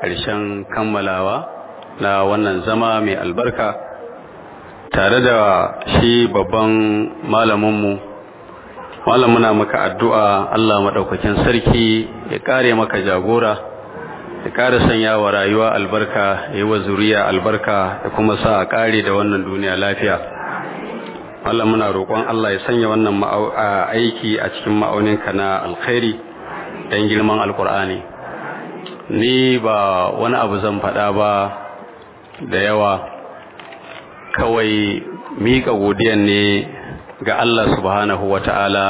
ƙarshen kammalawa na wannan zama mai albarka tare da shi babban malaminmu malam muna maka addu'a Allah maɗaukakin sarki ya ƙare maka jagora ya ƙara sanya wa rayuwa albarka ya yi wa zuriya albarka ya kuma sa a ƙare da wannan duniya lafiya Allah muna roƙon Allah ya sanya wannan aiki a cikin ma'auninka na alkhairi don girman alkur'ani ni ba wani abu zan faɗa ba da yawa kawai miƙa godiyan ne ga Allah subhanahu wa ta'ala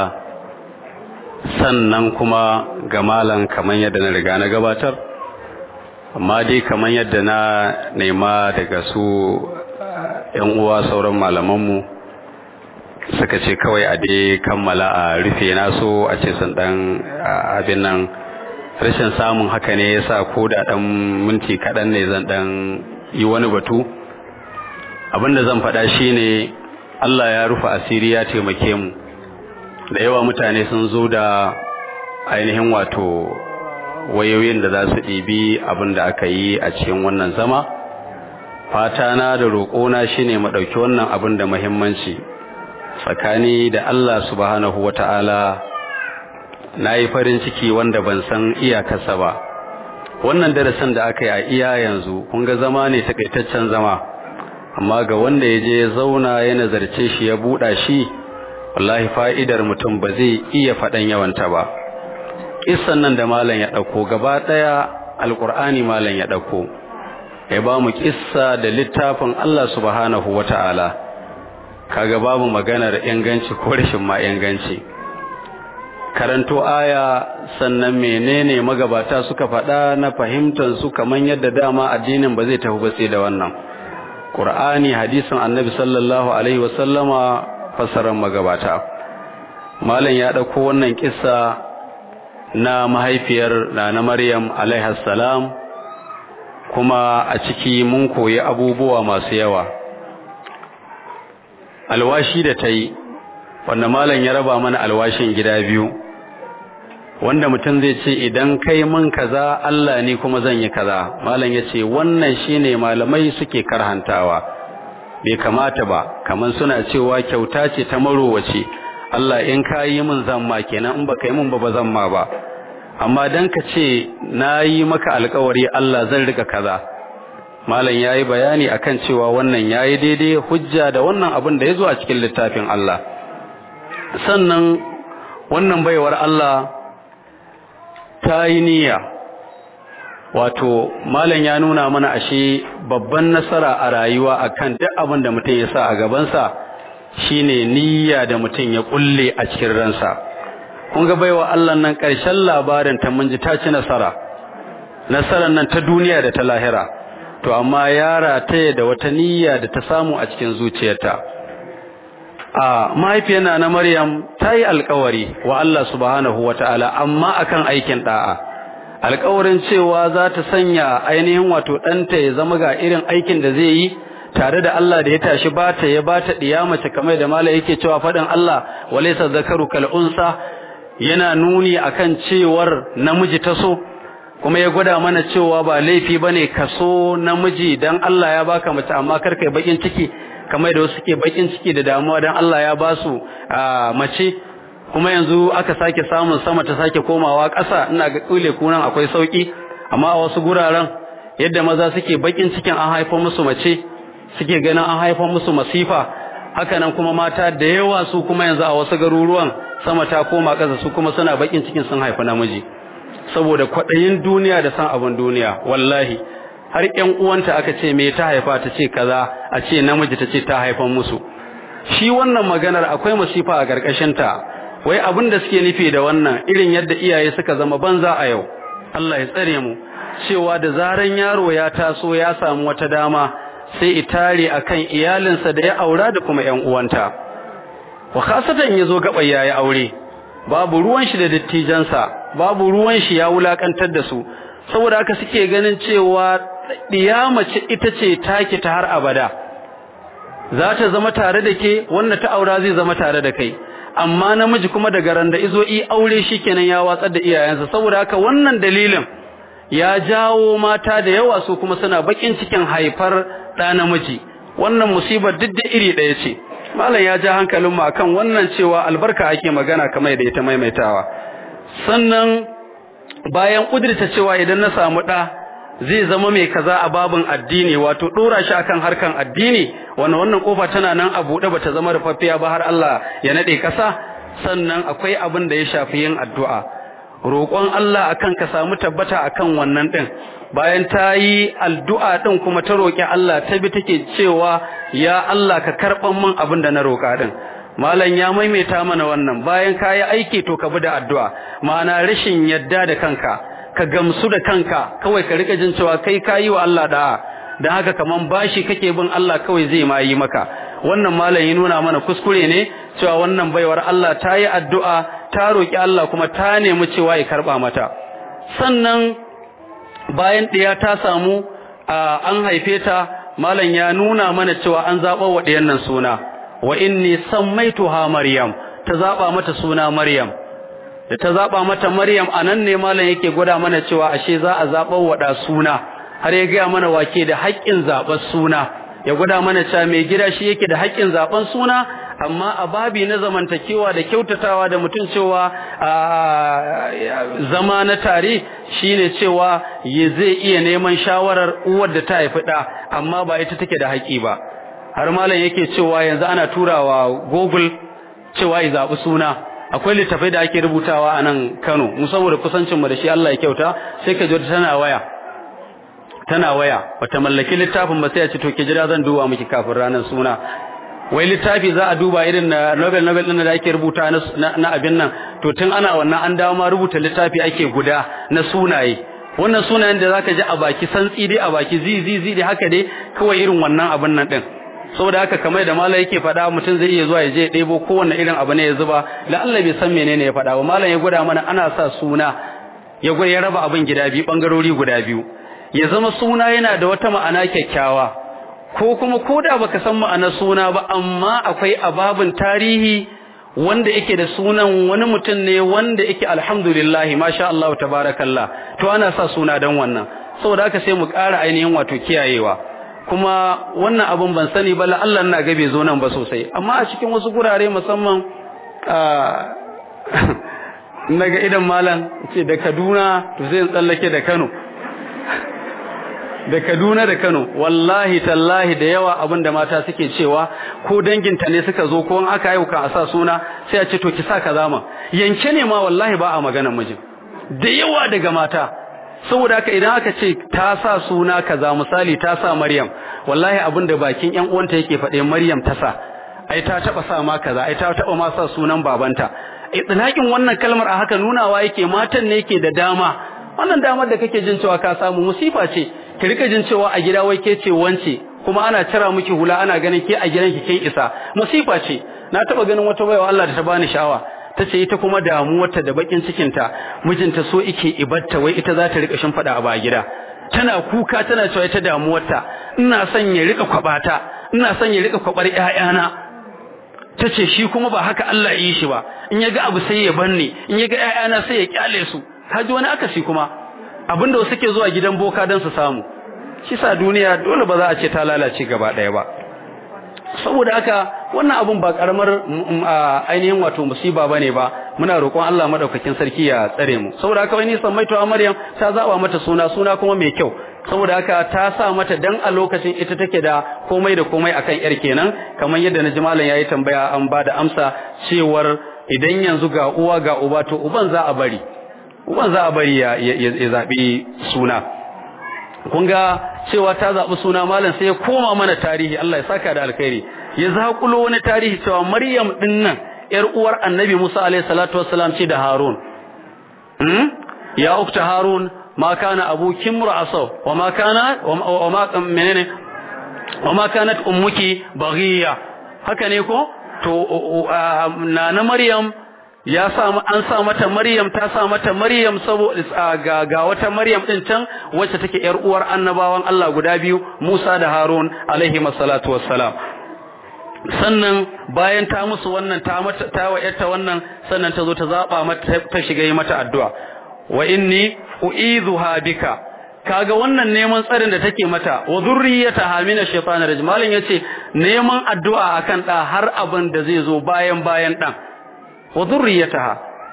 sannan kuma ga malan kamar yadda na riga na gabatar amma dai kamar yadda na nema daga su ‘yan uwa sauran malamanmu suka ce kawai a dai kammala a rufe naso a ce sun ɗan abin nan rashin samun haka ne ya sa ko da ɗan minti kaɗan ne zan ɗan yi wani batu abinda zan faɗa shi ne Allah ya rufe asiri ya taimake mu da yawa mutane sun zo da ainihin wato wayoyin da za su ɗibi abin da aka yi a cikin wannan zama fatana da roƙona shi ne ɗauki wannan abin da muhimmanci tsakani da Allah subhanahu wa ta'ala na yi farin ciki wanda ban san iyakarsa ba wannan darasin da aka yi a iya yanzu kun ga zama ne takaitaccen zama amma ga wanda ya je ya zauna ya nazarce shi ya buɗa shi wallahi fa'idar mutum ba zai iya faɗan yawanta ba kissan nan da malam ya ɗauko gaba ɗaya alƙur'ani malam ya ɗauko ya ba mu kissa da littafin Allah subhanahu wa ta'ala kaga babu maganar inganci ko rashin ma inganci karanto aya sannan menene magabata suka faɗa na fahimtar su kaman yadda dama addinin ba zai tafi ba sai da wannan Qur'ani hadisin Annabi sallallahu alaihi wasallama fasaran magabata malam ya dauko wannan kissa na mahaifiyar na Maryam alaiha salam kuma a ciki mun koyi abubuwa masu yawa alwashi da ta yi wanda malam ya raba mana alwashin gida biyu wanda mutum zai ce idan kai mun kaza Allah ne kuma zan yi kaza malam ya ce wannan shine malamai suke karhantawa bai kamata ba kaman suna cewa kyauta ce ta marowace Allah in ka yi min zan ma kenan in baka yi min ba ba zan ma ba amma dan ka ce na yi maka alkawari Allah zan rika kaza malam yayi bayani akan cewa wannan yayi daidai hujja da wannan abin da yazo a cikin littafin Allah sannan wannan baiwar Allah ta yi niyya wato malam ya nuna mana ashe babban nasara a rayuwa akan duk abin da mutum ya sa a gabansa shine niyya da mutum ya kulle a cikin ransa kun ga baiwa Allah nan ƙarshen labarin ta mun ji ta ci nasara nasarar nan ta duniya da ta lahira to amma yara ta da wata niyya da ta samu a cikin zuciyarta a mahaifiyar na Maryam ta yi alkawari wa Allah subhanahu wataala amma akan aikin da'a alkawarin cewa za ta sanya ainihin wato ɗanta ya zama ga irin aikin da zai yi tare da Allah da ya tashi bata ya bata diya mace kamar da mala yake cewa faɗin Allah walaysa zakaru kal unsa yana nuni akan cewar namiji ta so kuma ya gwada mana cewa ba laifi bane kaso namiji dan Allah ya baka mace amma kar kai bakin ciki kamar da wasu ke bakin ciki da damuwa dan Allah ya ba su mace kuma yanzu aka sake samun sama ta sake komawa ƙasa ina ga kule kunan akwai sauki amma a wasu guraren yadda maza suke bakin cikin an haifa musu mace suke ganin an haifa musu masifa haka nan kuma mata da yawa su kuma yanzu a wasu garuruwan sama ta koma ƙasa su kuma suna bakin cikin sun haifi namiji saboda kwaɗayin duniya da san abin duniya wallahi har ƴan uwanta aka ce me ta haifa ta ce kaza a ce namiji ta ce ta haifan musu shi wannan maganar akwai masifa a ƙarƙashin ta wai abin da suke nufi da wannan irin yadda iyaye suka zama banza a yau Allah ya tsare mu cewa da zaran yaro ya taso ya samu wata dama sai itare akan iyalinsa da ya aura da kuma ƴan uwanta wa khasatan yazo gaba yayi aure babu ruwan shi da dattijansa babu ruwan shi ya wulakantar da su saboda haka suke ganin cewa mace ita ce take ta har abada za ta zama tare da ke wanda ta aura zai zama tare da kai amma namiji kuma daga ran da izo i aure shikenan ya watsar da iyayensa saboda haka wannan dalilin ya jawo mata da yawa su kuma suna bakin cikin haifar ɗa namiji wannan musibar duk da iri ɗaya ce malam ya ja hankalin mu akan wannan cewa albarka ake magana kamar da ita maimaitawa sannan bayan kudirta cewa idan na samu ɗa zai zama mai kaza a babin addini wato dora shi akan harkan addini wannan wannan kofa tana nan a buɗe bata zama rufaffiya ba har Allah ya nade kasa sannan akwai abin da ya shafi yin addu'a roƙon Allah akan ka samu tabbata akan wannan din bayan ta yi addu'a din kuma ta roƙi Allah ta bi take cewa ya Allah ka karɓan min abin da na roƙa din malam ya maimaita mana wannan bayan ka yi aiki to ka bi da addu'a ma'ana rashin yadda da kanka ka gamsu da kanka kawai ka rika jin cewa kai kayi wa Allah da'a dan haka kaman bashi kake bin Allah kawai zai ma yi maka wannan malam ya nuna mana kuskure ne cewa wannan baiwar Allah ta yi addu'a ta roki Allah kuma ta nemi cewa ya karba mata sannan bayan ɗiya ta samu an haife ta malam ya nuna mana cewa an zaɓa wa ɗiyan nan suna wa inni sammaituha maryam ta zaɓa mata suna maryam da ta zaba mata Maryam anan ne malam yake gwada mana cewa ashe za a zaba wada suna har ya ga mana wake da haƙƙin zabar suna ya gwada mana cewa mai gida shi yake da haƙƙin zaben suna amma a babi na zamantakewa da kyautatawa da mutum cewa zama na tare shine cewa ya zai iya neman shawarar uwar da ta haifi da amma ba ita take da haƙƙi ba har malam yake cewa yanzu ana turawa Google cewa ya zabi suna akwai littafai da ake rubutawa a nan Kano mu saboda kusancin mu da shi Allah ya kyauta sai ka ji tana waya tana waya bata mallaki littafin ba sai ya ce to ke jira zan duba miki kafin ranar suna wai littafi za a duba irin na Nobel Nobel din da ake rubuta na abin nan to tun ana wannan an dawo ma rubuta littafi ake guda na sunaye wannan sunayen da zaka ji a baki santsi dai a baki zi zi zi dai haka dai kawai irin wannan abin nan din saboda haka kamar da malam yake faɗa mutum zai iya zuwa ya je ya ɗebo kowanne irin abu ne ya zuba la Allah bai san menene ya faɗa ba malam ya gwada mana ana sa suna ya gwada ya raba abin gida biyu bangarori guda biyu ya zama suna yana da wata ma'ana kyakkyawa ko kuma ko da baka san ma'anar suna ba amma akwai ababin tarihi wanda yake da sunan wani mutum ne wanda yake alhamdulillah masha Allah tabarakallah to ana sa suna dan wannan saboda haka sai mu ƙara ainihin wato kiyayewa kuma wannan abun ban sani ba la Allah ina ga bai zo nan ba sosai amma a cikin wasu gurare musamman naga idan malam ce da Kaduna to zai tsallake da Kano da Kaduna da Kano wallahi tallahi da yawa abin da mata suke cewa ko danginta ne suka zo ko in aka yi ka a sa suna sai a ce to ki sa kaza ma yanke ne ma wallahi ba a maganar mijin da yawa daga mata saboda haka idan aka ce ta sa suna kaza misali ta sa Maryam wallahi abin da bakin ƴan uwanta yake faɗe Maryam ta sa ai ta taba sa ma kaza ai ta taba ma sa sunan babanta itlaqin wannan kalmar a haka nunawa yake matan ne yake da dama wannan damar da kake jin cewa ka samu musifa ce ki rika jin cewa a gida wai ke ce wance kuma ana cira miki hula ana ganin ke a gidanki kin isa musifa ce na taba ganin wata baiwa Allah da ta bani sha'awa tace ita kuma damuwarta da bakin cikinta mijinta so yake ibatta wai ita za ta rika shimfada a ba gida tana kuka tana cewa ita damuwarta ina son ya rika kwabata ina son ya rika kwabar ƴaƴana tace shi kuma ba haka Allah ya yi shi ba in ya ga abu sai ya banne in ya ga ƴaƴana sai ya kyale su kaji wani akasi kuma abinda wasu ke zuwa gidan boka don su samu shi sa duniya dole ba za a ce ta lalace gaba ɗaya ba saboda haka wannan abun ba karamar ainihin wato musiba bane ba muna roƙon Allah madaukakin sarki ya tsare mu saboda haka wani san maito Maryam ta zaba mata suna suna kuma mai kyau saboda haka ta sa mata dan a lokacin ita take da komai da komai akan yar kenan kamar yadda na malam yayi tambaya an ba da amsa cewar idan yanzu ga uwa ga uba to uban za a bari uban za a bari ya zaɓi suna kun ga cewa ta zaɓi suna malam sai ya koma mana tarihi Allah ya saka da alkhairi ya zaƙulo wani tarihi cewa Maryam din nan ƴar uwar Annabi Musa alaihi salatu wassalam ce da Harun hmm? ya ukta Harun ma kana abuki mur'asaw wa ma kana wa ma menene wa ma kanat ummuki baghiya haka ne ko to na Maryam ya sa an sa mata Maryam ta sa mata Maryam saboda ga, ga wata Maryam din can wacce take yar uwar annabawan Allah guda biyu Musa da Harun alaihi masallatu wassalam sannan bayan ta musu wannan ta mata ta wa yarta wannan sannan ta zo ta zaba mata ta shiga yi mata addu'a wa inni u'idhuha bika kaga wannan neman tsarin da take mata wa zurriyataha min ash-shaytanir rajim malin yace neman addu'a akan da har abin da zai zo bayan bayan dan wa zurriyataha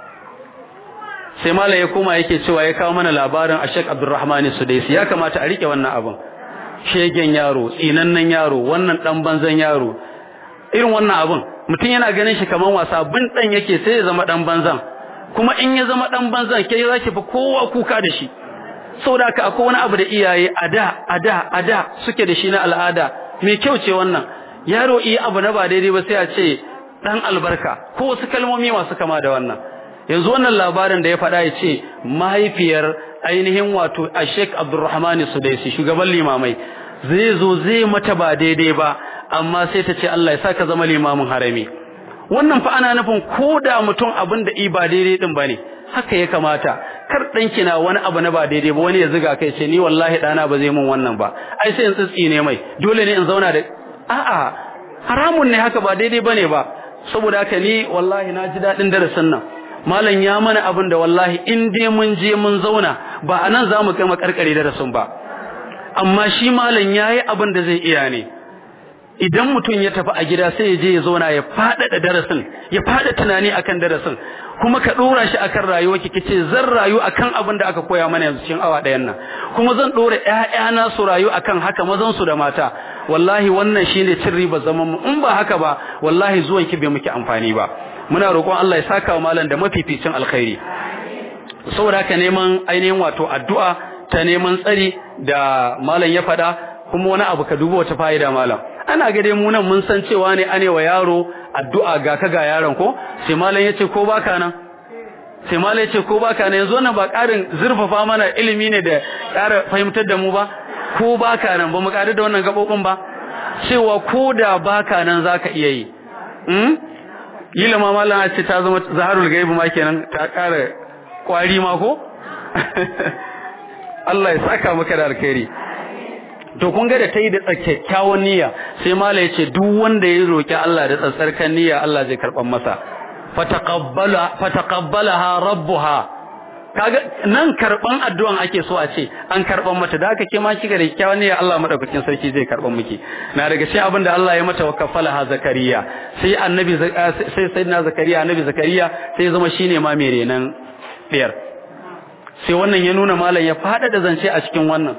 sai malai ya koma yake cewa ya kawo mana labarin Ashek Abdurrahman Sudaisi ya kamata a rike wannan abin shegen yaro tsinannen yaro wannan dan banzan yaro irin wannan abin mutum yana ganin shi kaman wasa bin dan yake sai ya zama dan banzan kuma in ya zama dan banzan ke zaki fi kowa kuka da shi saboda haka akwai wani abu da iyaye a da a da a da suke da shi na al'ada mai kyau ce wannan yaro iya abu na ba daidai ba sai a ce dan albarka ko wasu kalmomi masu kama da wannan yanzu wannan labarin da ya faɗa ya ce mahaifiyar ainihin wato a Sheikh Abdulrahman Sudaisi shugaban limamai zai zo zai mata ba daidai ba amma sai ta ce Allah ya saka zama limamin harami wannan fa ana nufin ko da mutum abin da i ba daidai din bane haka ya kamata kar danki na wani abu na ba daidai ba wani ya ziga kai ce ni wallahi dana ba zai mun wannan ba ai sai in tsitsi ne mai dole ne in zauna da a'a haramun ne haka ba daidai bane ba saboda haka ni wallahi na ji dadin darasin nan malam ya mana abin da wallahi in dai mun je mun zauna ba anan zamu kai makarkare darasin ba amma shi malam yayi abin da zai iya ne idan mutum ya tafi a gida sai ya je ya zauna ya faɗaɗa darasin ya faɗa tunani akan darasin kuma ka ɗora shi akan rayuwa ki kice zan rayu akan abin da aka koya mana yanzu cikin awa ɗayan nan kuma zan ɗora ƴaƴana su rayu akan haka mazan su da mata wallahi wannan shine cin riba zaman mu in ba haka ba wallahi zuwan ki bai muke amfani ba muna roƙon Allah ya saka wa malam da mafificin alkhairi saboda haka neman ainihin wato addu'a ta neman tsari da malam ya faɗa kuma wani abu ka duba wata fa'ida malam ana ga dai mu nan mun san cewa ne ane wa yaro addu'a ga ka ga yaron ko sai malam yace ko baka nan sai malam yace ko baka nan yanzu wannan ba ƙarin zurfafa mana ilimi ne da ƙara fahimtar da mu ba ko baka nan ba mu ƙari da wannan gabobin ba cewa ko da baka nan zaka iya yi hmm yila ma malam a ce ta zama zaharul gaibi ma kenan ta ƙara kwari ma ko Allah ya saka maka da alkhairi to kun ga da tayi da kyakkyawan niyya sai mala yace duk wanda ya roki Allah da tsatsarkan niyya Allah zai karban masa fataqabbala fataqabbalaha rabbuha kaga nan karban addu'an ake so a ce an karban mata da haka ke ma kiga da kyakkyawan niyya Allah madaukakin sarki zai karban miki na daga cikin abinda Allah ya mata wakafalaha zakariya sai annabi sai sayyidina zakariya annabi zakariya sai zama shine ma mai renan diyar sai wannan ya nuna malam ya fada da zance a cikin wannan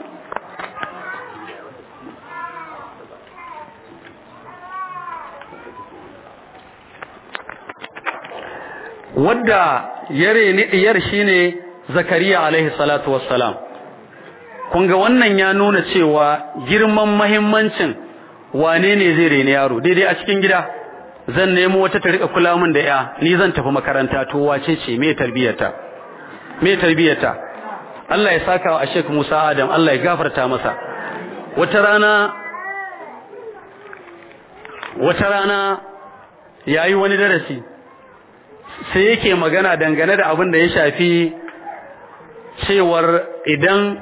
wadda yare ni diyar shine zakariya alaihi salatu wassalam kun ga wannan ya nuna cewa girman mahimmancin wane ne zai reni yaro daidai a cikin gida zan nemo wata ta rika kula min da ya ni zan tafi makaranta to wace ce me tarbiyata me tarbiyata Allah ya saka wa Sheikh Musa Adam Allah ya gafarta masa wata rana wata rana yayi wani darasi sai yake magana dangane da abin da ya shafi cewar idan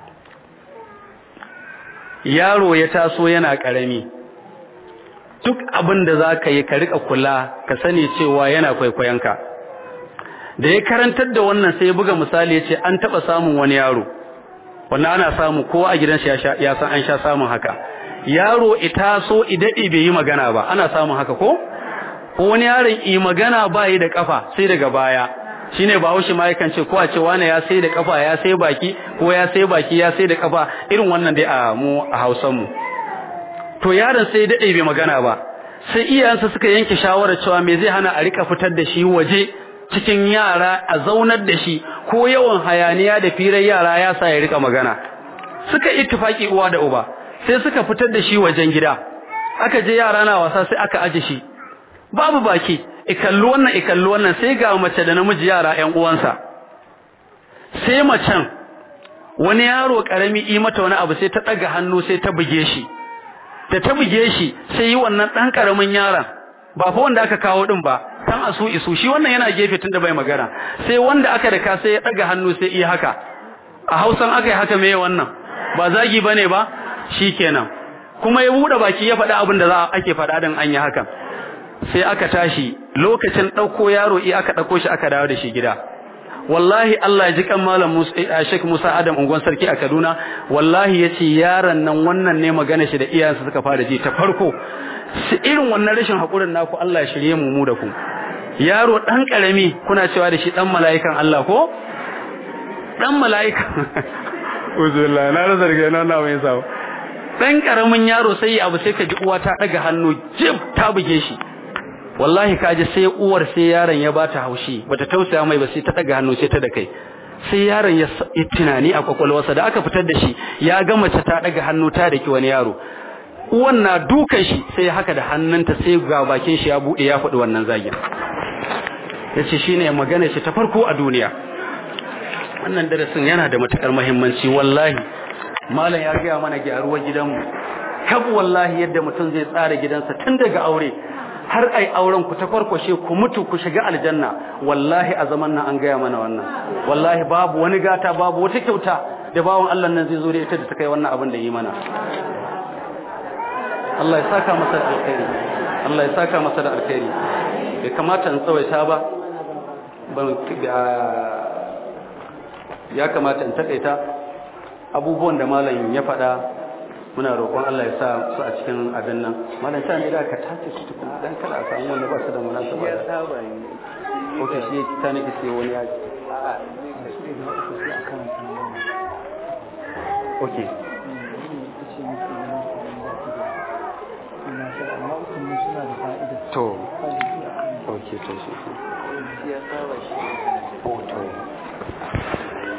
yaro ya taso yana ƙarami duk abin da za ka yi ka riƙa kula ka sani cewa yana kwaikwayonka da ya karantar da wannan sai ya buga misali ya ce an taɓa samun wani yaro wannan ana samu kowa a gidansa ya san an sha samun haka yaro ita so idaɗi bai yi magana ba ana samun haka ko ko wani yaron yi magana ba yi da kafa sai daga baya shine bahaushe ma yakan ce ko a ce wani ya sai da kafa ya sai baki ko ya sai baki ya sai da kafa irin wannan dai a mu a Hausan mu to yaron sai dade bai magana ba sai iyayensa suka yanke shawarar cewa me zai hana a rika fitar da shi waje cikin yara a zaunar da shi ko yawan hayaniya da firar yara ya sa ya rika magana suka ittifaki uwa da uba sai suka fitar da shi wajen gida aka je yara na wasa sai aka aje shi babu baki ikallu wannan ikallu wannan sai ga mace da namiji yara ƴan uwansa sai macen wani yaro karami yi mata wani abu sai ta daga hannu sai ta buge shi da ta buge shi sai yi wannan dan karamin yaron ba fa wanda aka kawo din ba tan asu isu shi wannan yana gefe tunda bai magana sai wanda aka daka sai ya daga hannu sai yi haka a Hausan aka yi haka me wannan ba zagi bane ba shikenan kuma ya bude baki ya faɗa abin da za ake faɗa din an yi hakan sai aka tashi lokacin ɗauko yaro i aka ɗauko shi aka dawo da shi gida wallahi Allah ya ji kan malam Musa Sheikh Musa Adam ungon sarki a Kaduna wallahi yace yaron nan wannan ne magana shi da iyayensa suka fara ji ta farko irin wannan rashin hakurin naku Allah ya shirye mu mu da ku yaro dan karami kuna cewa da shi dan mala'ikan Allah ko dan mala'ika uzullah na rasa daga nan na mai sawo dan karamin yaro sai abu sai ka ji uwa ta daga hannu jib ta buge shi wallahi kaji sai uwar sai yaron ya bata haushi bata tausaya mai ba sai ta daga hannu sai ta da kai sai yaron ya tunani a kwakwalwarsa da aka fitar da shi ya ga mace ta daga hannu ta daki wani yaro uwan na dukan shi sai haka da hannunta sai ga bakin shi ya bude ya faɗi wannan zagin yace shine magana shi ta farko a duniya wannan darasin yana da matukar muhimmanci wallahi malam ya gaya mana gyaruwar gidanmu kab wallahi yadda mutum zai tsara gidansa tun daga aure har ai auren ku ta farkwashe ku mutu ku shiga aljanna wallahi a zaman nan an gaya mana wannan wallahi babu wani gata babu wata kyauta da bawon Allah nan zai zo da ita da ta kai wannan abin da yi mana Allah ya saka masa da alkhairi Allah ya saka masa da alkhairi bai kamata in tsawaita ba ban ya kamata in takaita abubuwan da malam ya faɗa muna roƙon Allah ya sa su a cikin abin nan malam ta ne da ka tace su tukun dan kada a samu wanda ba su da munasaba ya saba ne okay shi ta nake sai wani ya okay to okay to shi ya saba shi oh to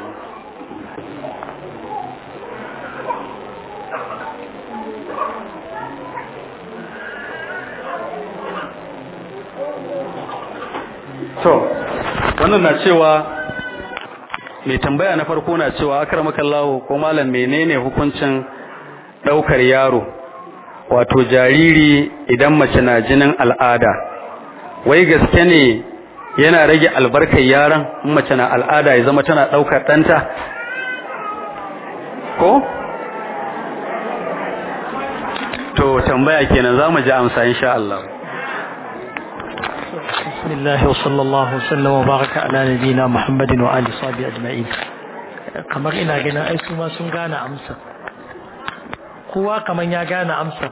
To, wannan na cewa mai tambaya na farko na cewa akramakallahu ko malam menene hukuncin daukar yaro wato jariri idan mace na jinin al'ada wai gaske ne yana rage albarkar yaron in mace na al'ada ya zama tana daukar danta ko to tambaya kenan zamu ji amsa insha Allah بسم الله وصلى الله وسلم وبارك على نبينا محمد وآل صحبه أجمعين kamar ina ganin ai su ma sun gane amsa kowa kamar ya gane amsa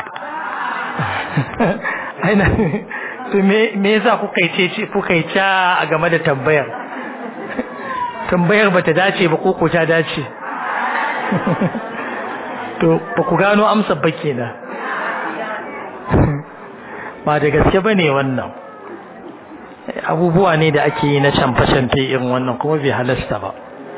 aina to me me yasa kuka yi ce kuka yi ta a game da tambayar tambayar bata dace ba ko ko ta dace to ba ku gano amsa ba kenan ba da gaske bane wannan abubuwa ne da ake yi na camfe-camfe irin wannan kuma bai halasta ba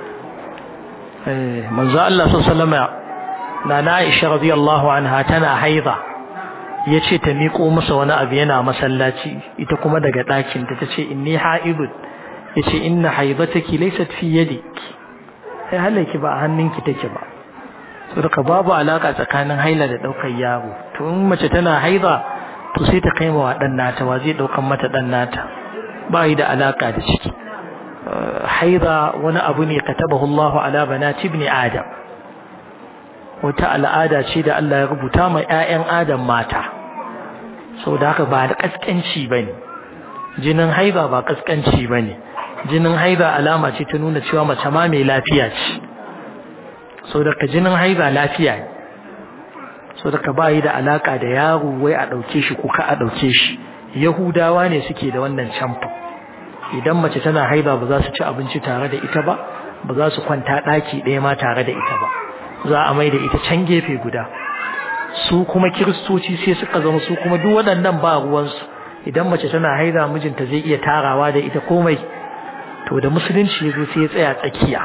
manzo Allah sallallahu na na Aisha radiyallahu anha tana haiza yace ta miƙo masa wani abu yana masallaci ita kuma daga ɗakin ta tace inni haidun yace inna haidataki laysat fi yadik sai halaki ba a hannunki take ba saboda babu alaka tsakanin haila da daukar yaro to in mace tana haiza to sai ta kai wa dan nata wa zai daukan mata dan nata ba yi da alaka da ciki haida wani abu ne katabahu Allahu ala banati ibn Adam wata al'ada ce da Allah ya rubuta ma ƴaƴan Adam mata saboda haka ba da kaskanci bane jinin haida ba kaskanci bane jinin haida alama ce ta nuna cewa mace ma mai lafiya ce saboda ka jinin haida lafiya ne saboda ka ba yi da alaka da yaro wai a dauke shi ko ka a dauke shi Yahudawa ne suke da wannan camfa idan mace tana haiba ba za su ci abinci tare da ita ba ba za su kwanta ɗaki ɗaya ma tare da ita ba za a mai da ita can gefe guda su kuma kiristoci sai suka zama su kuma duk waɗannan ba ruwansu idan mace tana haida mijinta zai iya tarawa da ita komai to da musulunci ya zo sai ya tsaya tsakiya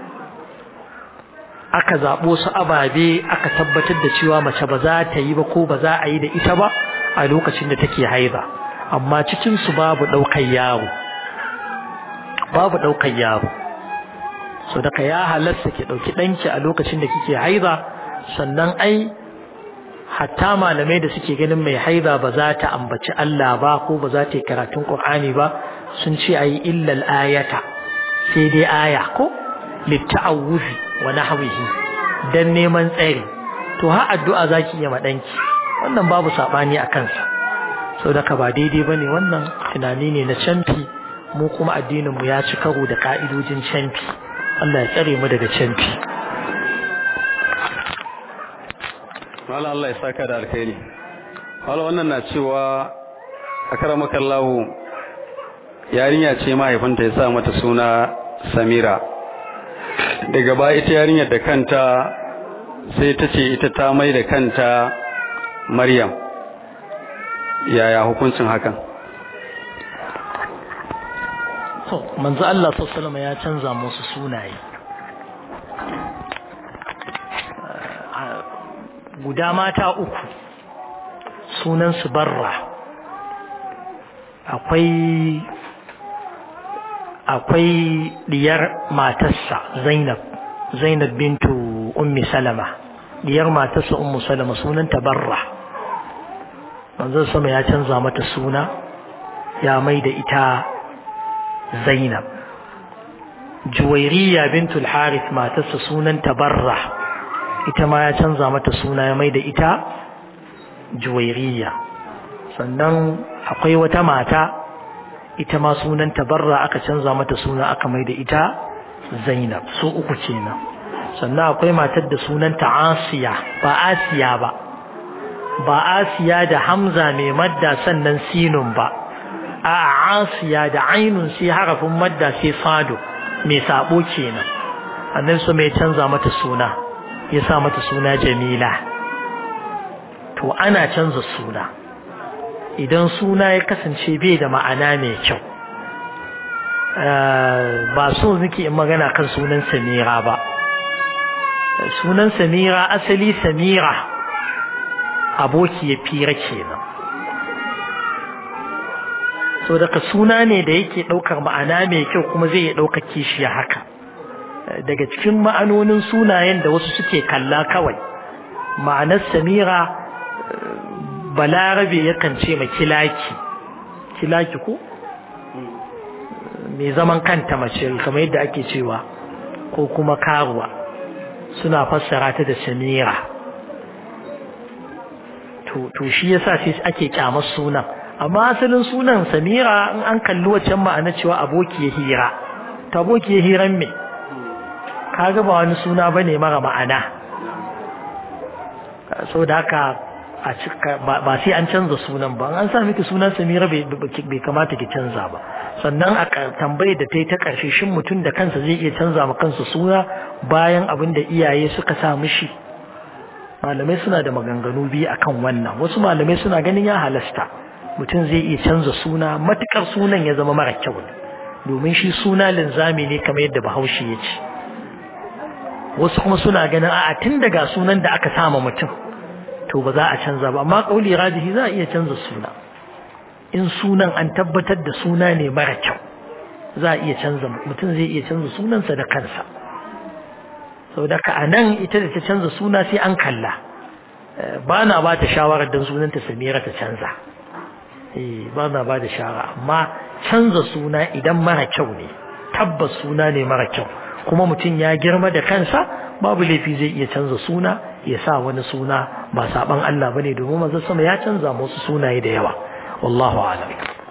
aka zaɓo su ababe aka tabbatar da cewa mace ba za ta yi ba ko ba za a yi da ita ba a lokacin da take haiza amma cikin su babu ɗaukar yaro babu ɗaukar yaro so daga ya halasta ki ɗauki ɗanki a lokacin da kike haiza sannan ai hatta malamai da suke ganin mai haiza ba za ta ambaci Allah ba ko ba za ta yi karatun Qur'ani ba sun ce ayi illal ayata sai dai aya ko litta'awuzi wa nahwihi dan neman tsari to har addu'a zaki yi ma danki wannan babu sabani a kansa sau da ba daidai bane wannan tunani ne na canfi mu kuma addinin mu ya ci karo da ka'idojin canfi Allah ya tsare mu daga canfi Mala Allah ya saka da alkhairi. Mala wannan na cewa akaramaka Allah yarinya ce mahaifinta ya sa mata suna Samira. Daga baya ita yarinyar da kanta sai ta ce ita ta mai da kanta Maryam. Yaya hukuncin hakan? To, manzo Allah sallallahu alaihi ya canza musu sunaye. guda mata uku sunansu barra akwai akwai diyar matarsa zainab zainab bintu ummi salama diyar matarsa ummu salama sunanta barra manzon sama ya canza mata suna ya mai da ita zainab juwairiya bintul harith matarsa sunanta barra ita ma ya canza mata suna ya mai da ita juwairiya sannan akwai wata mata ita ma sunan tabarra aka canza mata suna aka mai da ita zainab su uku kenan sannan akwai matar da sunanta asiya ba asiya ba ba asiya da hamza mai madda sannan sinun ba a asiya da ainun sai harafin madda sai fado mai sabo kenan annan su mai canza mata suna ya sa mata suna jamila to ana canza suna idan suna ya kasance bai da ma'ana mai kyau ba so nake in magana kan sunan samira ba sunan samira asali samira aboki ya fira kenan so daga suna ne da yake ɗaukar ma'ana mai kyau kuma zai iya ɗaukar kishiya haka daga cikin ma'anonin sunayen da wasu suke kalla kawai ma'anar samira balarabe yakan ce ma kilaki kilaki ko mai zaman kanta mace kamar yadda ake cewa ko kuma karuwa suna fassara ta da samira to shi yasa sai ake kyamar sunan amma asalin sunan samira in an kalli waccan ma'ana cewa aboki ya hira ta aboki ya hiran me kaga ba wani suna bane mara ma'ana saboda haka a cika ba sai an canza sunan ba an sa miki sunan Samira bai kamata ki canza ba sannan a tambayar da ta yi ta ƙarshe shin mutum da kansa zai iya canza ma kansa suna bayan abin da iyaye suka sa mishi malamai suna da maganganu biyu akan wannan wasu malamai suna ganin ya halasta mutum zai iya canza suna matukar sunan ya zama mara kyau domin shi suna linzami ne kamar yadda bahaushe ya ce wasu kuma suna ganin a'a tun daga sunan da aka sama mutum to ba za a canza ba amma kauli rajihi za a iya canza suna in sunan an tabbatar da suna ne mara kyau za a iya canza mutum zai iya canza sunansa da kansa saboda ka anan ita da ta canza suna sai an kalla ba na ba ta shawarar don sunanta samira ta canza ba na ba da shawara amma canza suna idan mara kyau ne tabbas suna ne mara kyau kuma mutum ya girma da kansa babu laifi zai iya canza suna ya sa wani suna ba saban Allah bane domin manzon sama ya canza musu sunaye da yawa wallahu a'lam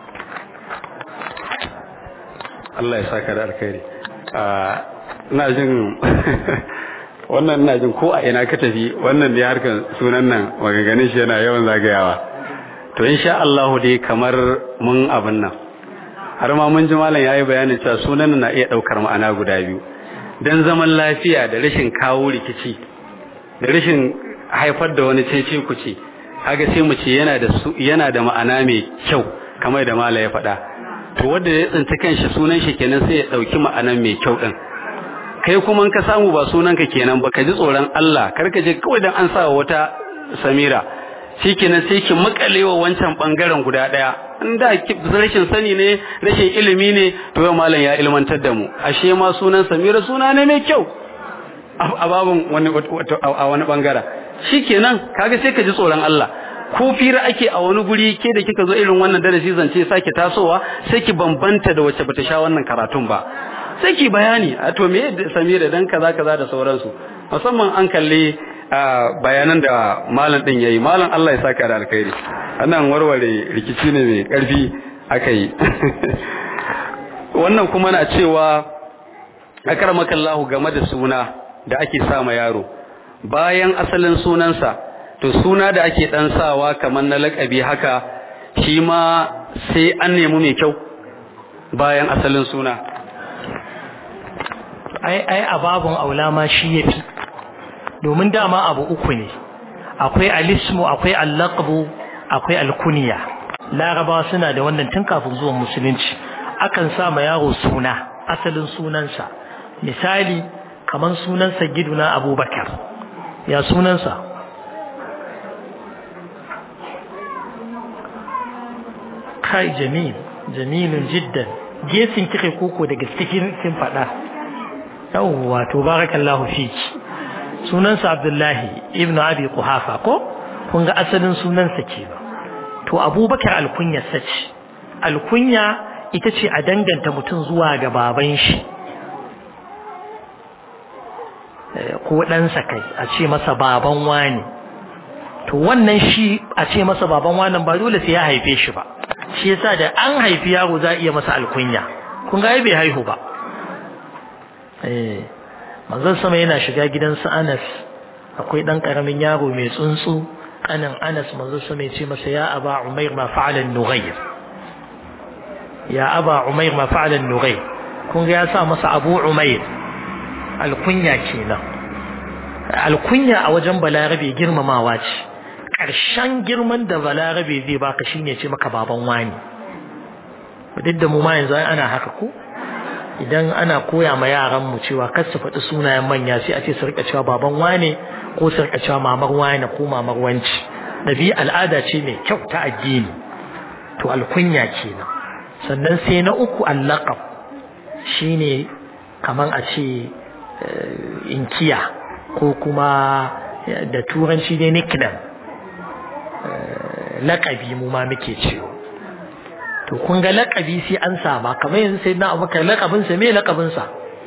Allah ya saka da alkhairi ina jin wannan ina jin ko a ina ka tafi wannan dai harkar sunan nan maganganun shi yana yawan zagayawa to insha Allah dai kamar mun abin nan har ma mun ji malam yayi bayanin cewa sunan na iya daukar ma'ana guda biyu dan zaman lafiya da rashin kawo rikici da rashin haifar da wani cece kuce haka sai mu ce yana da yana da ma'ana mai kyau kamar da malam ya faɗa to wanda ya tsinci kanshi sunan shi kenan sai ya dauki ma'anan mai kyau din kai kuma ka samu ba sunanka kenan ba ka ji tsoron Allah kar ka je kawai dan an sa wata Samira shikenan sai ki makalewa wancan bangaren guda daya in da rashin sani ne rashin ilimi ne to yau malam ya ilmantar da mu ashe ma sunan Samira suna ne mai kyau a babun wani a wani bangara shikenan kaga sai ka ji tsoron Allah ko fira ake a wani guri ke da kika zo irin wannan darasi zance sake tasowa sai ki bambanta da wacce bata sha wannan karatun ba sai ki bayani a to me Samira dan kaza kaza da sauransu musamman an kalli bayanan da malam din yayi malam Allah ya saka da alkhairi annan warware rikici ne mai karfi aka yi wannan kuma na cewa akramakallahu game da suna da ake sa ma yaro bayan asalin sunansa to suna da ake dan sawa kamar na lakabi haka shi ma sai an nemi mai kyau bayan asalin suna ai ai ababun aula ma shi yafi domin dama abu uku ne akwai alismu akwai allaqbu akwai alkunya larabawa suna da wannan tun kafin zuwan musulunci akan sa ma yaro suna asalin sunansa misali kaman sunansa giduna abubakar ya sunansa kai jamil jamilun jiddan gesin kike koko daga cikin kin fada yawwa to barakallahu fiki sunansa abdullahi ibnu abi quhafa ko kun ga asalin sunansa ke ba to abubakar alkunya sace alkunya ita ce a danganta mutum zuwa ga baban shi ko ɗansa kai a ce masa baban wani to wannan shi a ce masa baban wanan ba dole sai ya haife shi ba shi yasa da an haifi yaro za a iya masa alkunya kun ga bai haihu ba eh manzon sama yana shiga gidan su Anas akwai dan karamin yaro mai tsuntsu kanin Anas manzon sama ya ce masa ya aba Umair ma fa'ala an-nughayr ya aba Umair ma fa'ala an-nughayr kun ga ya sa masa Abu Umair alkunya kenan alkunya a wajen balarabe girmamawa ce ƙarshen girman da balarabe zai baka shine ce maka baban wani duk da mu ma yanzu ana haka ko idan ana koya ma yaran mu cewa kar su faɗi sunayen manya sai a ce su rika cewa baban wane ko su rika cewa mamar wane ko mamar wanci nabi al'ada ce mai kyau ta addini to alkunya kenan sannan sai na uku allaqab shine kaman a ce inkiya ko kuma da turanci dai nickname laƙabi mu ma muke cewa to kun ga laƙabi sai an sama kamar yanzu sai na abubakar laƙabinsa me laƙabinsa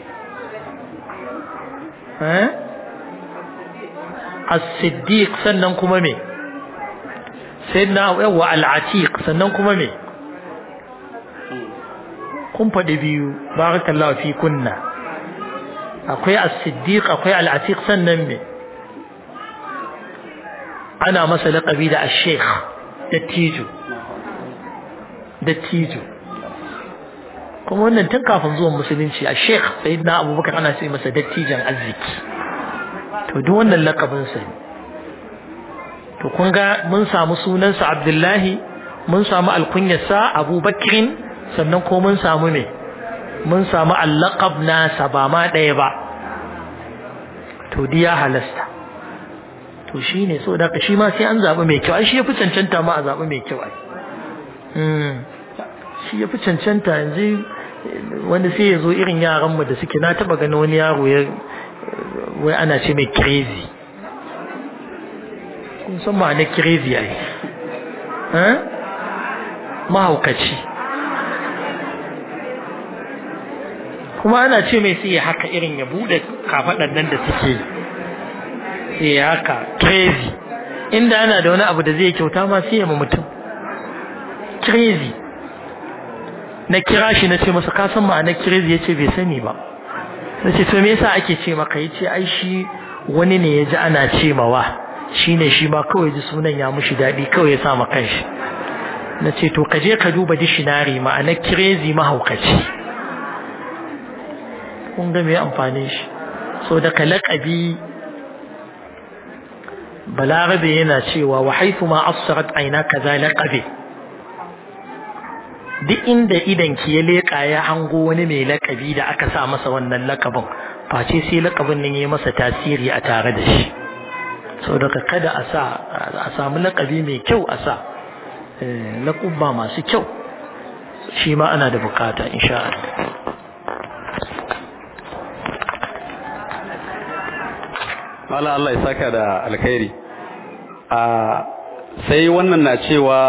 as-siddiq sannan kuma me sai na yawa al-atiq sannan kuma me kun faɗi biyu barakallahu fi kunna akwai as-siddiq akwai al-atiq sannan me ana masa laƙabi da ash-sheikh dattijo dattijo kuma wannan tun kafin zuwan musulunci a sheikh sayyidina abubakar ana ce masa dattijan arziki to duk wannan laƙabin sa ne to kun ga mun samu sunansa abdullahi mun samu alkunyarsa abubakrin sannan ko mun samu me mun samu allaqab nasa ba ma ɗaya ba to diya halasta to shine so da shi ma sai an zaɓi mai kyau ai shi ya fi cancanta ma a zaɓi mai kyau ai shi ya fi cancanta yanzu wanda sai ya zo irin yaranmu da suke na taba gani wani yaro ya wai ana ce mai crazy kun san ma na crazy ai mahaukaci kuma ana ce mai sai ya haka irin ya bude kafaɗan nan da suke sai ya haka crazy inda ana da wani abu da zai kyauta ma sai ya ma mutum crazy na kira shi na ce masa ka san ma'anar crazy yace bai sani ba na ce to me yasa ake ce maka yace ai shi wani ne ya ji ana ce mawa shine shi ma kawai ji sunan ya mushi daɗi kawai ya sa ma kanshi na ce to ka je ka duba dictionary ma'anar crazy mahaukaci kun ga me amfanin shi so da ka laƙabi balarabe yana cewa wa haifu ma assarat aina kaza laqabi duk inda idan ki ya leƙa ya hango wani mai lakabi da aka sa masa wannan lakabin face sai lakabin nan ya masa tasiri a tare da shi saboda kada a sa a samu lakabi mai kyau a sa lakubba masu kyau shi ma ana da bukata insha Allah Allah Allah ya saka da alkhairi a sai wannan na cewa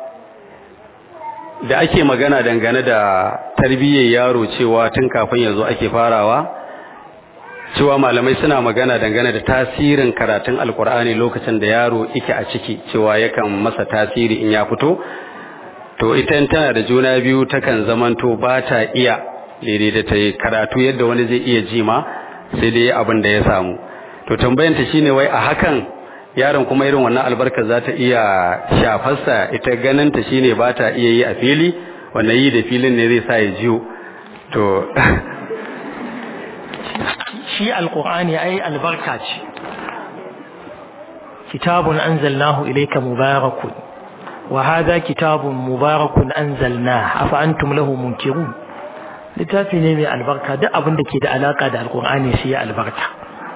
da ake magana dangane da tarbiyyar yaro cewa tun kafin ya zo ake farawa cewa malamai suna magana dangane da tasirin karatun alkur'ani lokacin da yaro yake a ciki cewa yakan masa tasiri in ya fito to ita tana da juna biyu takan zamanto ba ta iya daidai da ta yi karatu yadda wani zai iya ji ma sai dai abin da ya samu to tambayanta shine wai a hakan yaron kuma irin wannan albarkar za ta iya shafarsa ita ganinta shine ba ta iya yi a fili wannan yi da filin ne zai sa ya jiyo to shi alqur'ani ai albarka ce kitabun anzalnahu ilayka mubarakun wa hadha kitabun mubarakun anzalnahu afa antum lahu munkirun littafi ne mai albarka duk abin da ke da alaka da alqur'ani shi ya albarka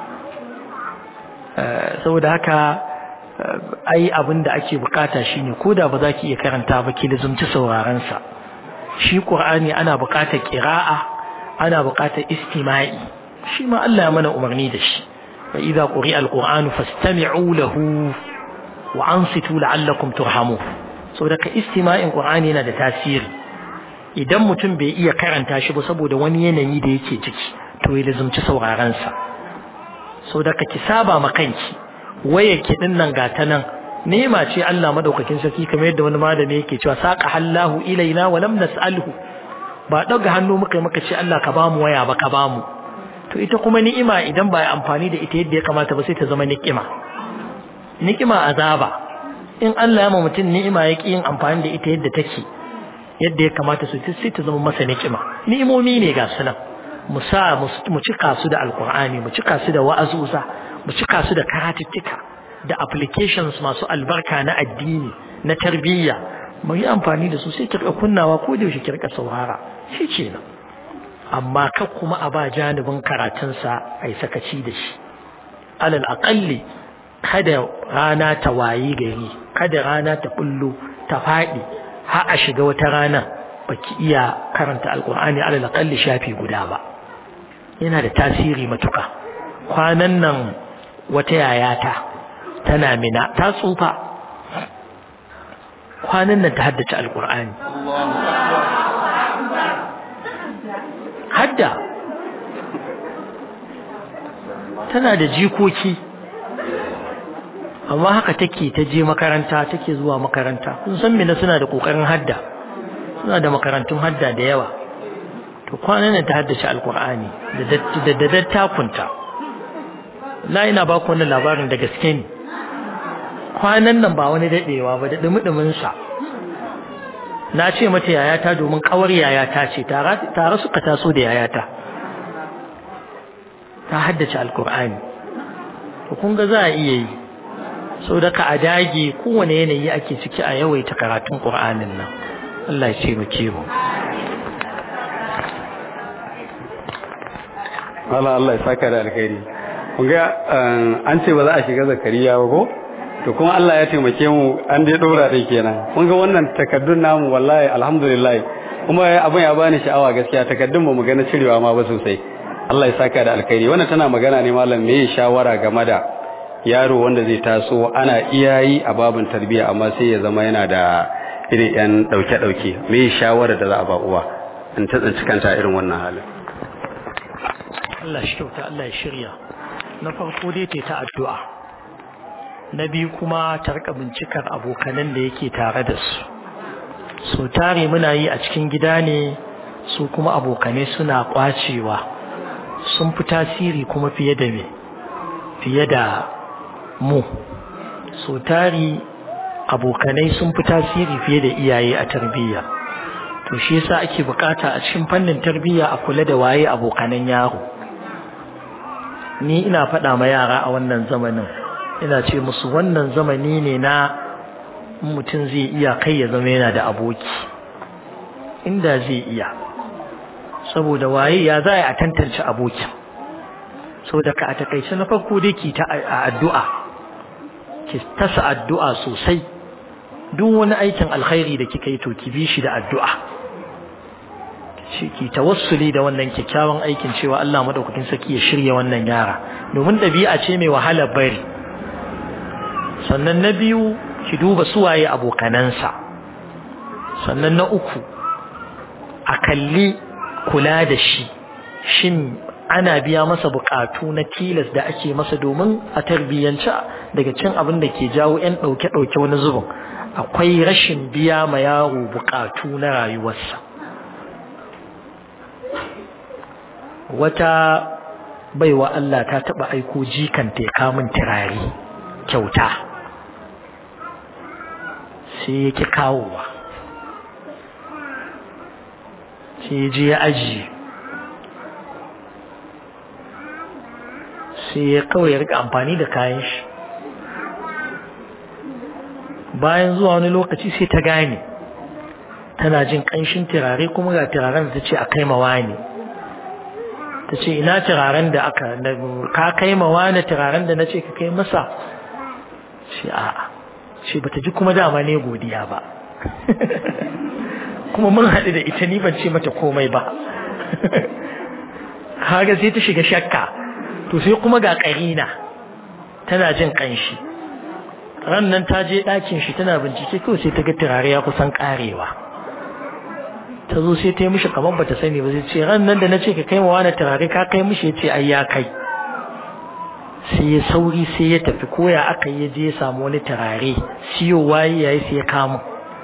saboda haka ai abin da ake bukata shine koda ba za ki iya karanta ba ki lizumci sauraron sa shi qur'ani ana bukatar qira'a ana bukatar istima'i shi ma Allah ya mana umarni da shi fa idza quri'a alqur'anu fastami'u lahu wa ansitu la'allakum turhamun saboda ka istima'in qur'ani yana da tasiri idan mutum bai iya karanta shi ba saboda wani yanayi da yake ciki to ya lizumci sauraron sa saboda ka ki saba ma kanki waye ki din nan gata nan nema ce Allah madaukakin sarki kamar yadda wani malami yake cewa saqa hallahu ilaina wa lam nas'alhu ba daga hannu muka muka ce Allah ka bamu waya ba ka bamu to ita kuma ni'ima idan ba amfani da ita yadda ya kamata ba sai ta zama ni'ima ni'ima azaba in Allah ya ma mutum ni'ima ya yin amfani da ita yadda take yadda ya kamata su sai ta zama masa ni'ima ni'imomi ne ga su nan mu sa mu cika su da alkur'ani mu cika su da wa'azuza mu cika su da karatuttuka da applications masu albarka na addini na tarbiyya mu yi amfani da su sai kirka kunnawa ko da yaushe kirka saurara shi ce nan amma kar kuma a ba janibin karatunsa ai sakaci da shi alal aqalli kada rana ta wayi gari kada rana ta bullo ta faɗi har a shiga wata rana baki iya karanta alkur'ani alal aqalli shafi guda ba yana da tasiri matuka kwanan nan wata yayata tana mina ta tsufa kwanan nan ta haddace alkur'ani hadda tana da jikoki amma haka take ta je makaranta take zuwa makaranta kun san mina suna da kokarin hadda suna da makarantun hadda da yawa to kwanan nan ta haddace alkur'ani da da dattakunta la ina ba ku wannan labarin da gaske ne kwanan nan ba wani dadewa ba da dumudumin sa na ce mata yayata domin kawar yayata ce tare suka taso da yayata ta haddace alkur'ani to kun ga za a iya yi so da ka a dage kowane yanayi ake ciki a yawaita karatun qur'anin nan Allah ya ce mu mu Allah Allah ya saka da alkhairi kun ga an ce ba za a shiga zakariya ba ko to kuma Allah ya taimake mu an dai dora dai kenan kun ga wannan takaddun namu wallahi alhamdulillah kuma abin ya bani sha'awa gaskiya takaddun ba mu ga na cirewa ma ba sosai Allah ya saka da alkhairi wannan tana magana ne malam me shawara game da yaro wanda zai taso ana iyayi a babin tarbiyya amma sai ya zama yana da irin yan dauke dauke me shawara da za a ba uwa in ta tsinci kanta irin wannan halin Allah shi kyauta Allah ya shirya na farko dai ta addu'a na biyu kuma ta rika bincikar abokanan da yake tare da su so tare muna yi a cikin gida ne su kuma abokanai suna kwacewa sun fi tasiri kuma fiye da me fiye da mu so tari abokanai sun fi tasiri fiye da iyaye a tarbiyya to shi yasa ake bukata a cikin fannin tarbiyya a kula da waye abokanan yaro ni ina faɗa ma yara a wannan zamanin ina ce musu wannan zamani ne na mutum zai iya kai ya zama yana da aboki inda zai iya saboda waye ya za a tantance abokin saboda ka a takaice na farko dai ki ta addu'a ki tasa addu'a sosai duk wani aikin alkhairi da kika yi to ki bi shi da addu'a shi ki tawassuli da wannan kyakkyawan aikin cewa Allah madaukakin saki ya shirya wannan yara domin ɗabi'a ce mai wahala bari sannan na biyu ki duba suwaye abokanansa sannan na uku a kalli kula da shi shin ana biya masa bukatu na tilas da ake masa domin a tarbiyyance daga cin abin da ke jawo 'yan ɗauke-ɗauke wani zubin akwai rashin biya ma yaro bukatu na rayuwarsa wata baiwa Allah ta taba aiko jikanta ya kamun turare kyauta sai yake kawowa sai je ya ajiye sai ya kawai ya rika amfani da kayan shi bayan zuwa wani lokaci sai ta gane tana jin ƙanshin turare kuma ga turaren da ta ce a kai mawa ne ta ce ina turaren da aka ka kai mawa ne turaren da na ce ka kai masa ce a'a ce bata ji kuma dama ne godiya ba kuma mun haɗu da ita ni ban ce mata komai ba kaga sai ta shiga shakka to sai kuma ga ƙarina tana jin ƙanshi ran nan ta je ɗakin shi tana bincike kawai sai ta ga turare ya kusan ƙarewa ta zo sai ta yi mishi kamar bata sani ba sai ce ran nan da na ce ka kai ma wani turare ka kai mishi ya ce ai ya kai sai ya sauri sai ya tafi koya aka yi je ya samu wani turare siyo waye yayi sai ya kama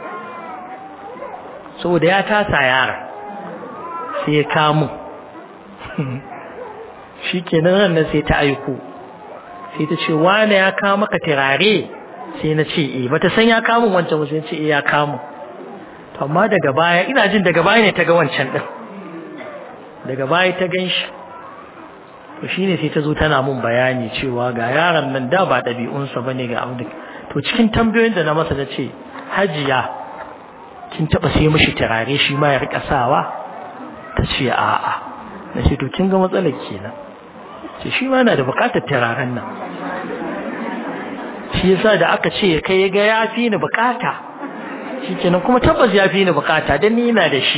saboda ya tasa yara sai ya kamo shi kenan ran nan sai ta aiko sai ta ce wane ya kawo maka turare sai na ce eh bata san ya kamo wancan ba sai ce eh ya kamo to amma daga baya ina jin daga baya ne ta ga wancan din daga baya ta gan shi to shine sai ta zo tana mun bayani cewa ga yaron nan da ba ɗabi'unsa bane ga abin to cikin tambayoyin da na masa na ce hajiya kin taba sai mishi turare shi ma ya rika sawa ta ce a'a na ce to kin ga matsalar kenan ce shi ma na da bukatar turaren nan shi yasa da aka ce kai ya ga ya fi ni bukata shi kenan kuma tabbas ya fi ni bukata dan ni ina da shi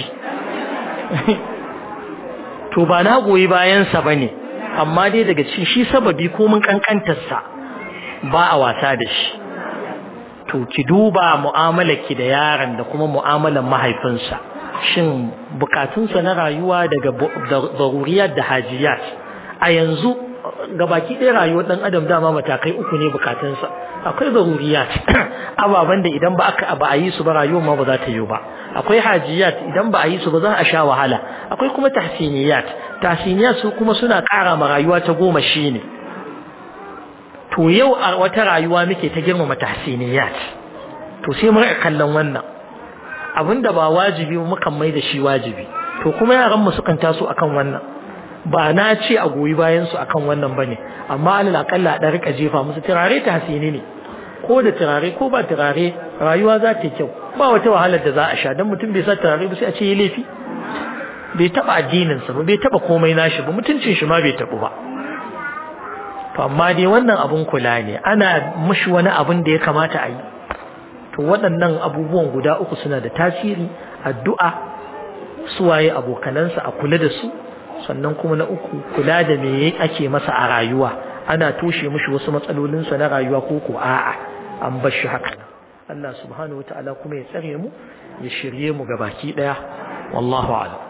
to ba na goyi bayansa ba ne amma dai daga cikin shi sababi ko mun kankantarsa ba a wasa da shi to ki duba mu'amalarki da yaron da kuma mu'amalar mahaifinsa shin bukatunsa na rayuwa daga zaruriyar da hajiyat a yanzu gabaki ɗaya rayuwar ɗan adam dama matakai uku ne bukatunsa akwai zaruriyat ababen da idan ba aka ba a yi su ba rayuwar ma ba za ta yi ba akwai hajiyat idan ba a yi su ba za a sha wahala akwai kuma tahsiniyat tahsiniyat su kuma suna ƙara ma rayuwa ta goma shi ne to yau a wata rayuwa muke ta girmama tahsiniyat to sai mu rika kallon wannan abinda ba wajibi mukan mai da shi wajibi to kuma yaran mu sukan taso akan wannan ba na ce a goyi bayan su akan wannan bane amma alal akalla da rika jefa musu turare tahsini ne ko da turare ko ba turare rayuwa za ta yi kyau ba wata wahalar da za a sha dan mutum bai sa turare ba sai a ce yi laifi bai taba addinin sa ba bai taba komai nashi ba mutuncin shi ma bai tabu ba to amma dai wannan abun kula ne ana mushi wani abun da ya kamata a yi to waɗannan abubuwan guda uku suna da tasiri addu'a suwaye abokanansa a kula da su sannan kuma na uku kula da me ake masa a rayuwa ana toshe mushi wasu matsalolinsa na rayuwa ko ko a'a an bar shi haka Allah subhanahu wataala kuma ya tsare mu ya shirye mu gabaki daya wallahu a'lam